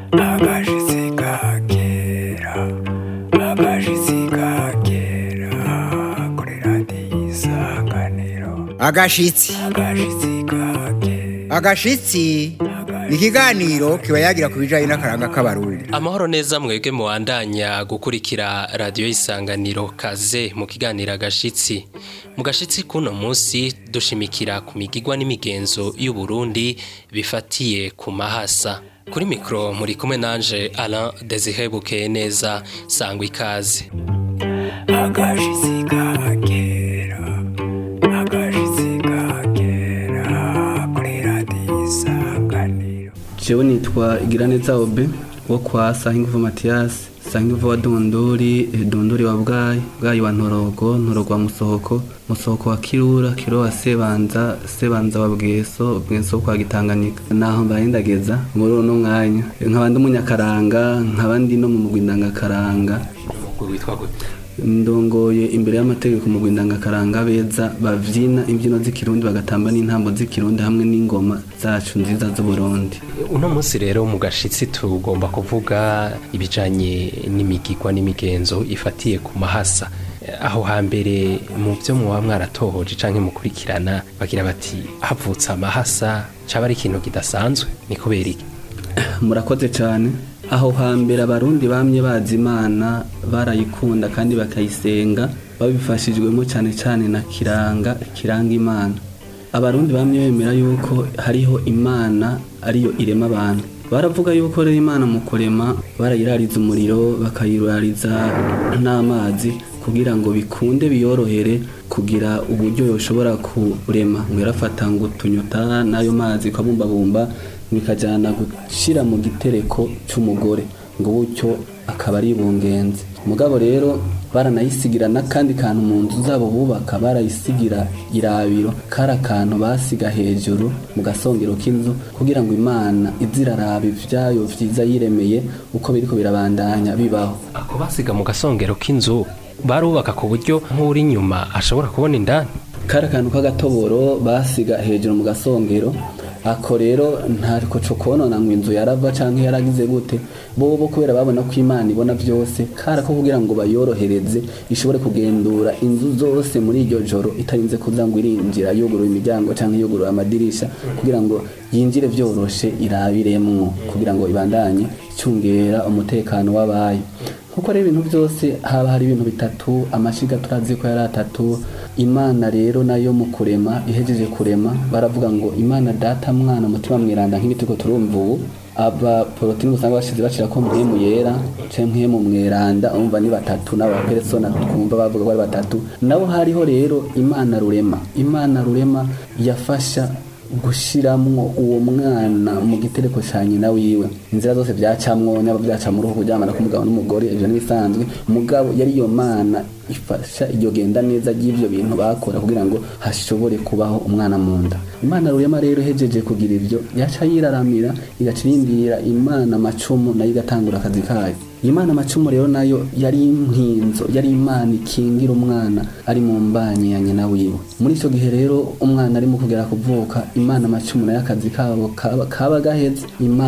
agashitsi ka kera agashitsi ka kera kuri radiyo isanganiro agashitsi agashitsi ka kera agashitsi ni ikiganiro kiba yagira ku bijyanye n'akaranga k'abarundi amahoro neza mwebwe muwandanya gukurikira radiyo y'isanganiro kaze mu kiganiro agashitsi mu gashitsi k'uno munsi dushimikira ku migigwa n'imigenzo y'uburundi bifatiye ku mahasa kuri mikoro muri kumwe nanje Alain Desire bukeye neza sangwa ikaze agashitsi ka kera agashitsi ka kera kuri radiyo isanganiro jewe nitwa igiraneza obe wo kwa sahinguvu matiyasi sahinguvu wa dondori eh, dondori wa bwayi bwayi wa ntorogo ntorogo wa musohoko musohoko wa kirura kiro wa sebanza sebanza wa bweso bweso wo kwa gitanganika naho mbaye ndageza muri uno mwanya nkaba ndi umunyakaranga nkaba ndi no mu mugwi ndangakaranga witwa gute ndongoye imbere y'amategeko mu rwindangakaranga beza bavyina imbyino z'ikirundi bagatamba n'intambo z'ikirundi hamwe n'ingoma zacu nziza z'uburundi uno munsi rero mu gashitsi tugomba kuvuga ibijanye n'imigigwa n'imigenzo ifatiye ku mahasa aho hambere mu byo muba mwaratohoje canke mukurikirana bagira bati havutse amahasa caba ari ikintu kidasanzwe ni kubera iki murakoze cyane aho hambere abarundi bamye bazi imana barayikunda kandi bakayisenga babifashijwemo cyane cyane na kiranga kiranga imana abarundi bamye bemera yuko hariho imana ariyo irema abantu baravuga yuko rero imana mu kurema barayirariza umuriro bakayirariza n'amazi kugira ngo bikunde biyorohere kugira uburyo yoshobora kurema ngo yarafata ngo utunyota n'ayo mazi ukabumbabumba bikajyana gushyira mu gitereko cy'umugore ngo bucyo akaba ari bungenzi mugabo rero baranayisigira n'akandi kantu mu nzu zabo bubaka barayisigira irabiro kari akantu basiga hejuru mu gasongero k'inzu kugira ngo imana iziraraba ibyayo byiza yiremeye uko biriko birabandanya bibaho ako basiga mu gasongero k'inzu barubaka ku buryo nk'uri inyuma ashobora kubona indani kari akantu k'agatoboro basiga hejuru mu gasongero ako rero ntariko co konona ngo inzu yarava canke yaragize gute bobo kubera babona ko imana ibona vyose kara ko kugira ngo bayorohereze ishobore kugendura inzu zose muri iryo joro itarinze kuza ngo irinjira yuguruye imiryango canke yuguruye amadirisha kugira ngo yinjire vyoroshe irabiremwo kugira ngo ibandanye icungera umutekano w'abayo nkuko rero ibintu byose haba hari ibintu bitatu amashiga turazi ko yari atatu imana rero nayo mu kurema ihejeje kurema baravuga ngo imana data mwana mutima mwiranda nk'ibiti ko turumva ubu aba porotini usanga bashize bashira ko mpemu yera canke mpemu mweranda umva ni batatu n'abapersona twumva bavuga ko ari batatu nabo hariho rero imana rurema imana rurema yafasha gushiramwo uwo mwana mu gitereko ca nyina wiwe inzira zose vyacamwo nyaba vyaca mu ruhu kuryamana k'umugabo n'umugore ivyo n'ibisanzwe mugabo yari iyo mana ifasha iryo genda neza ry'ivyo bintu bakora kugira ngo hashobore kubaho umwana mu nda imana rurema rero ihejeje kugira ivyo yaca yiraramira igaca irindira imana macumu nayo igatangura akazi kayo imana macumu rero nayo yari impinzo yari imana ikingira umwana ari mu mbanye ya nyina wiwe muri icyo gihe rero umwana arimo kugera kuvuka imana macumu nayo akazi kabo kaba, kaba gaheze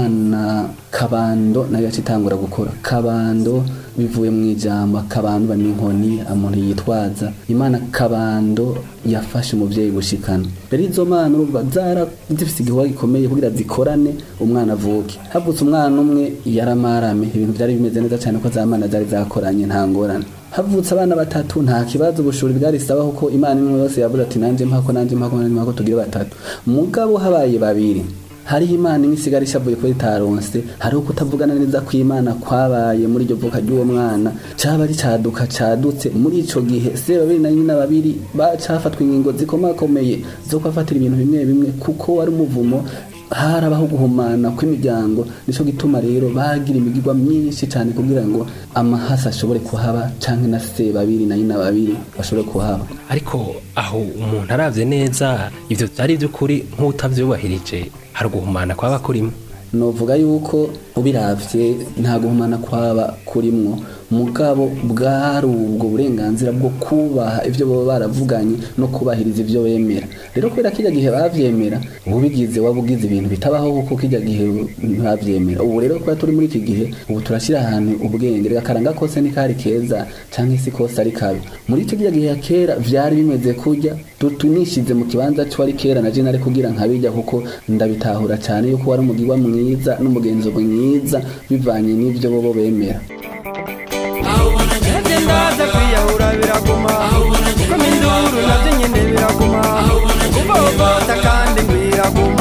imana kabando nayo yaca itangura gukora kabando bivuye mu ijambo kabando n'inkoni umuntu yitwaza imana kabando yafashe umubyeyi gushikana rero izo mana urumva zara zifise igikorwa gikomeye kugira zikorane umwana avuke havutse umwana umwe yaramarame ibintu byari bimeze neza cyane ko za mana zari zakoranye nta ngorane havutse abana batatu nta kibazo ubushuri bwarisaba kuko imana imwe yose yavuze ati nanjye mpako nanjye mpako nanjye mpako tugire batatu mugabo habaye babiri hariho imana imwe isigara ishavuye ko itaronse hariho kutavugana neza kw'imana kwabaye muri iryo vuka ry'uwo mwana caba ari caduka cadutse muri ico gihe se babiri na nyina babiri bacafatwa ingingo zikomakomeye zo kubafatira ibintu bimwe bimwe kuko wari umuvumo harabaho guhumana kw'imiryango nico gituma rero bagira imigirwa myinshi cyane kugira ngo amahasa ashobore kuhaba canke na se babiri na nyina babiri bashobore kuhaba ariko aho umuntu aravye neza ivyo vyari vy'ukuri nk'utavyubahirije hari uguhumana kwaba kurimo novuga yuko ubiravye nta guhumana kwaba kurimwo mugabo bwari ubwo burenganzira bwo kubaha ivyo baba baravuganye no kubahiriza ivyo bemera rero kubera kirya gihe bavyemera ubigize waba ugize ibintu bitabaho kuko kirya gihe ntibavyemera ubu rero kuba turi muri iki gihe ubu turashira ahantu ubwenge reka akaranga kose ni kari keza canke isi kose ari kabi muri icyo kirya gihe ya kera vyari bimeze kurya tunishize mu kibanza cyo ari kera na je nari kugira nkabijya kuko ndabitahura cyane yuko wari umugirwa mwiza n'umugenzo mwiza bivanye n'ivyo bobo bemera Nabyo ndaza kwiyahura biraguma kuko minduru nabyo nyine biraguma kuvovota kandi biraguma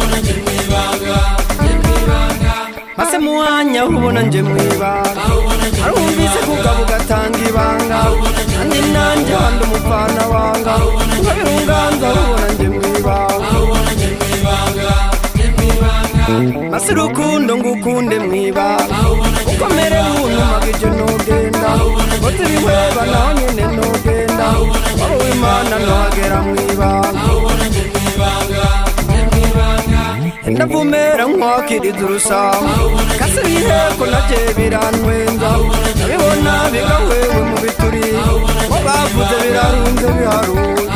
mase muwanya ubona nje mwibanga arumvise kugabo ugatanga ibanga kandi nanjye wandi umupfana wanga ukabirunganza ubona nje mwibanga mase urukundo ngukunde mwibanga ukomere buntumaga ibyo nugenda kote ibihweba naho nyine nugenda waba w'imana ntuhagera mwibanga ndavumera nkwakiriza urusamu kase biheko navye birantwenza ndabibona bigawewe mu bituri mo bavuze birarunze biharuye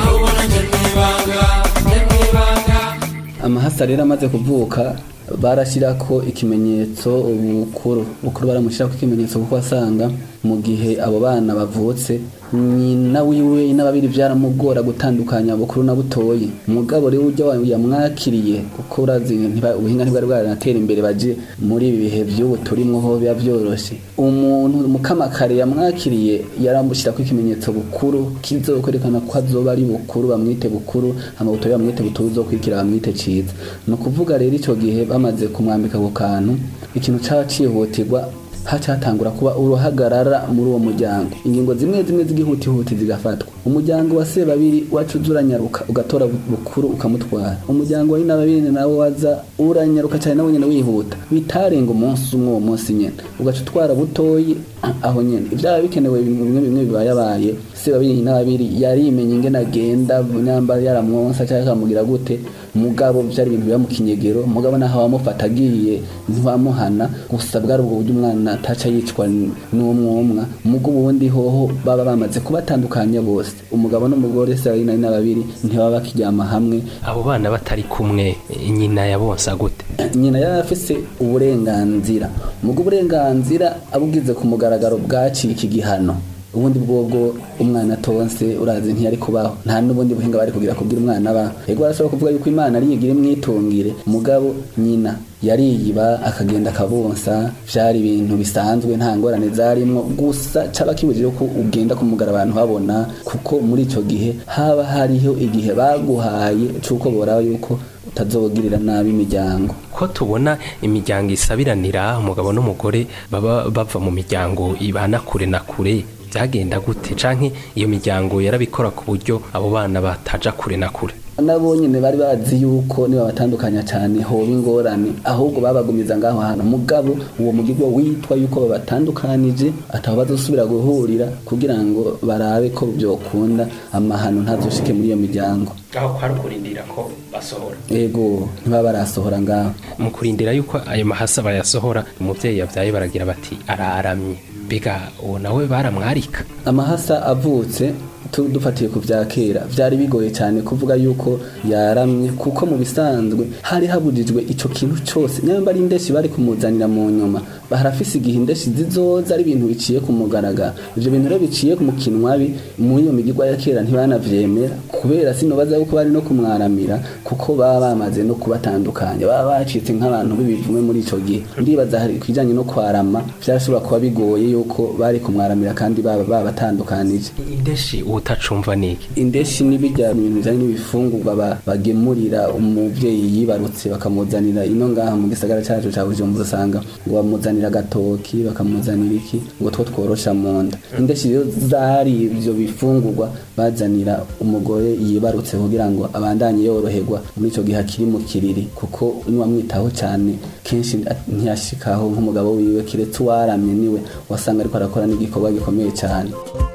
amahasa rero amaze kuvuka barashyirako ikimenyetso ubukuru bukuru baramushyirako ikimenyetso kuko asanga mu gihe abo bana bavutse nyina wiwe n'ababiri byaramugora gutandukanya bukuru na butoyi umugabo rero ujya yamwakiriye kuko urazi ntiba- ubuhinga ntibwari bwaranatera imbere baje muri ibi bihe by'ubu turimo ho biba byoroshye umuntu mukamakare yamwakiriye yaramushyirako ikimenyetso bukuru kizokwerekana ko azoba ari bukuru bamwite bukuru amabutoyi bamwite buturu uzokurikira bamwite ciza ni ukuvuga rero icyo gihe bamaze kumwambika ako kantu ikintu caba cihutirwa hacatangura kuba uruhagarara muri uwo muryango ingingo zimwe zimwe z'igihutihuti zigafatwa umuryango wa sebabiri wacu uza uranyaruka ugatora bukuru ukamutwara umuryango wa babiri nawe waza uranyaruka cyane nawe nyine wihuta bitarenga umunsi umwe uwo munsi nyine ugaca utwara butoyi aho nyine ibyaba bikenewe bimwe bimwe bibayabaye sebabiri n'ababiri yarimenye ingene agenda nyamba yaramwonsa cyangwa akamubwira gute mugabo byari ibintu biba mu kinyegero mugabo naho wamufata agiye ntiwamuhana gusa bwari ubwo buryo umwana ataca yicwa n'umwumwa mugo ubundi hoho baba bamaze kubatandukanya bose umugabo n'umugore se ari nari n'ababiri ntibaba bakiryama hamwe abo bana batari kumwe nyina yabonsa gute nyina yari afise uburenganzira mugo uburenganzira abugize ku mugaragaro bwaciye iki gihano ubundi bwobwo umwana atonse urazi ntiyari kubaho nta n'ubundi buhinga bari kugira kugira umwana aba ego barashobora kuvuga yuko imana ari yigira imwitungire mugabo nyina yariyiba akagenda akabonsa vyari ibintu bisanzwe nta ngorane zarimwo gusa caba kibujije ko ugenda kumugara abantu babona kuko muri ico gihe haba hariho igihe baguhaye c'uko boraba yuko utazogirira nabi imiryango ko tubona imiryango isabiranira umugabo n'umugore baba bava mu miryango ibana kure na kure byagenda gute canke iyo miryango yarabikora ku buryo abo bana bataja kure na kure nabo nyine bari bazi yuko niba batandukanya cyane hoba ingorane ahubwo babagumiza ngaho hantu mugabo uwo mugirwa witwa yuko babatandukanije atabo bazosubira guhurira kugira ngo barabe ko byokunda amahano ntazoshike muri iyo miryango aho kwari kurindira ko basohora ego ntibaba barasohora ngaho mu kurindira yuko ayo mahasa bayasohora umuvyeyi yavyaye baragira bati araramye mbega uwo nawe baramwarika amahasa avutse tu- dufatiye ku vya kera vyari bigoye cyane kuvuga yuko yaramye kuko mu bisanzwe hari habujijwe ico kintu cose nyamba ari indeshi bari kumuzanira mu nyuma harafise igihe indeshi zizoza ari ibintu biciye ku mugaragaro ivyo bintu rero biciye mu kinwabi muri iyo migirwa ya kera ntibanavyemera kubera sinobaza yuko bari no kumwaramira kuko baba bamaze no kubatandukanya baba bacitse nk'abantu b'ibivume muri ico gihe ndibaza hari kwijanye no kwarama vyarashobora kuba bigoye yuko bari kumwaramira kandi baba babatandukanije indeshi utacumva niki indeshi n'ibijya ibintu bijanye n'ibifungurwa ba- bagemurira umuvyeyi yibarutse bakamuzanira ino ngaha mu gisagara cacu ca Bujumbura usanga ngo bamuzanira agatoki bakamuzanira iki ngo two tworosha mu nda indeshi rero zari ivyo bifungurwa bazanira umugore yibarutse kugira ngo abandanye yoroherwa muri ico gihe akiri mu kiriri kuko niwamwitaho cane kenshi ntiyashikaho nk'umugabo wiwe kiretse uwaramye niwe wasanga ariko arakora n'igikorwa gikomeye cane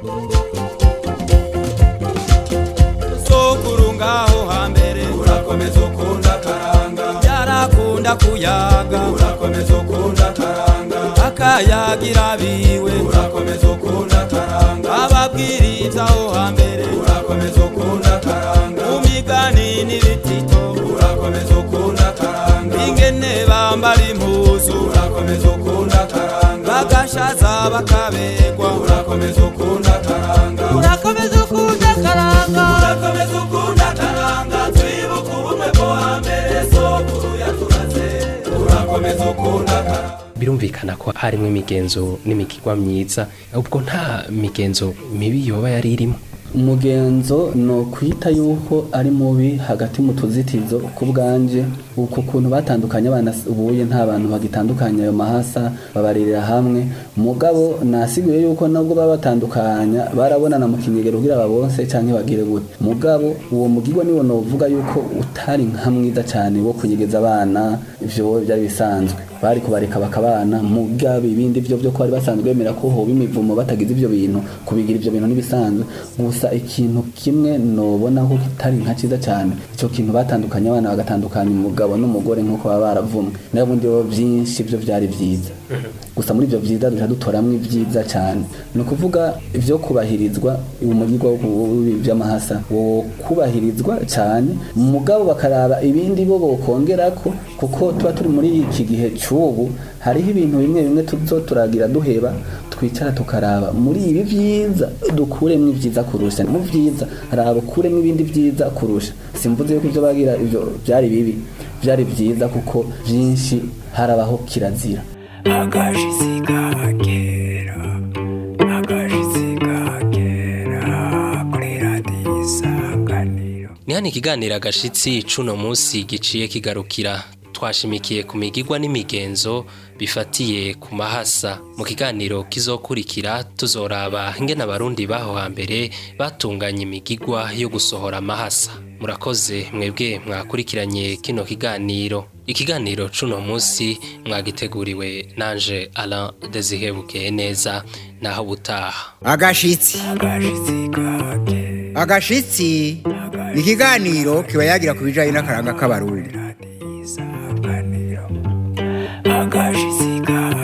sokuru ngaho hambere urakomeza ukunda karanga byarakunda kuyaga urakomeza ukunda karanga abayagira biwe urakomeza ukunda akaranga ababwiriza aho hambere urakomeza ukunda akaranga mu migani n'ibitito urakomeza ukunda akaranga ingene bambara impuzu urakomeza ukunda akaranga bagashaza bakabegwa urakomeza ukunda akaranga urakomeza ukunda akaranga urakomeza ukunda akaranga twibuka ubumwe bwo hambere sokuru yaturaze urakomeza ukunda akaranga birumvikana ko harimo imigenzo n'imigirwa myiza ubwo nta migenzo mibi yoba yari irimo umugenzo ni ukwita yuko ari mubi hagati mu tuzitizo ku bwanje uko kuntu batandukanye abana ubuye nta bantu bagitandukanya ayo mahasa babaririra hamwe mugabo nasiguye yuko nabwo baba batandukanya barabonana mu kinyegero kugira babonse cyangwa bagire gute mugabo uwo mugirwa niwo novuga yuko utari nka mwiza cyane wo kunyegeza abana ivyo byari bisanzwe bari kubareka bakabana mugabe ibindi byo byo ko bari basanzwe bemera ko hoba imivumo batagize ibyo bintu kubigira ibyo bintu n'ibisanzwe gusa ikintu kimwe nobona ko kitari nka cyiza cyane icyo kintu batandukanye abana bagatandukanya umugabo n'umugore nk'uko baba baravumwe nayo bundi bo byinshi byo byari byiza gusa muri ibyo byiza duca dutoramo ibyiza cyane ni ukuvuga ibyo kubahirizwa umugirwa by'amahasa wo kubahirizwa cyane mugabo bakaraba ibindi bo bokongera ko kuko tuba turi muri iki gihe cy'ubu hariho ibintu bimwe bimwe tuzo turagira duheba twicara tukaraba muri ibi byiza dukuremo ibyiza kurusha mu byiza haraba ukuremo ibindi byiza kurusha simvuze yuko ibyo bagira ibyo byari bibi byari byiza kuko byinshi harabaho kirazira agashitsi kagera agashitsi kagera kuri radiyo isanganiro ni hano ikiganiro agashitsi c'uno munsi giciye kigarukira twashimikiye ku migigwa n'imigenzo bifatiye ku mahasa mu kiganiro kizokurikira tuzoraba ingene abarundi baho hambere batunganya imigigwa yo gusohora amahasa murakoze mwebwe mwakurikiranye kino kiganiro ikiganiro c'uno munsi mwagiteguriwe nanje Alain Desire Bukeye neza naho butaha agashitsi agashitsi ni ikiganiro kiba yagira ku bijyanye n'akaranga k'abarundi agashitsi kagera